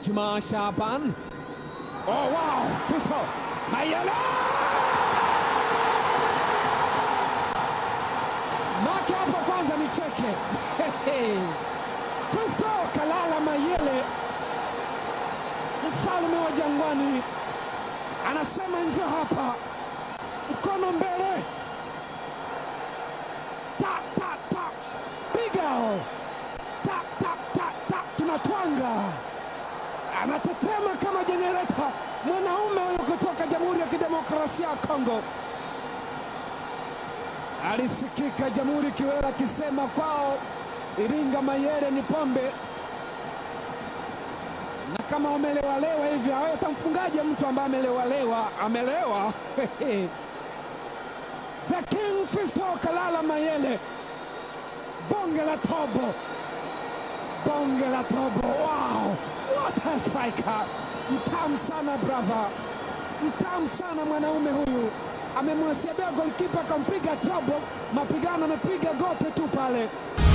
Juma Shaban. Oh, wow! Fisto Mayele make hapo kwanza nicheke. Fisto Kalala Mayele, mfalme wa Jangwani, anasema njoo hapa, mkono mbele, ta ta ta, piga ta ta ta ta, tunatwanga anatetema kama jenereta mwanaume huyo kutoka Jamhuri ya Kidemokrasia ya Kongo. Alisikika Jamhuri Kiwera akisema kwao Iringa Mayele ni pombe, na kama wamelewalewa hivi hawatamfungaje mtu ambaye amelewalewa amelewa? The King Fisto Kalala Mayele, bonge la tobo bonge la tobo. Wow, what a striker! Mtamu sana brother, mtamu sana mwanaume huyu. Amemwesebea golkipa akampiga tobo, mapigano amepiga gote tu pale.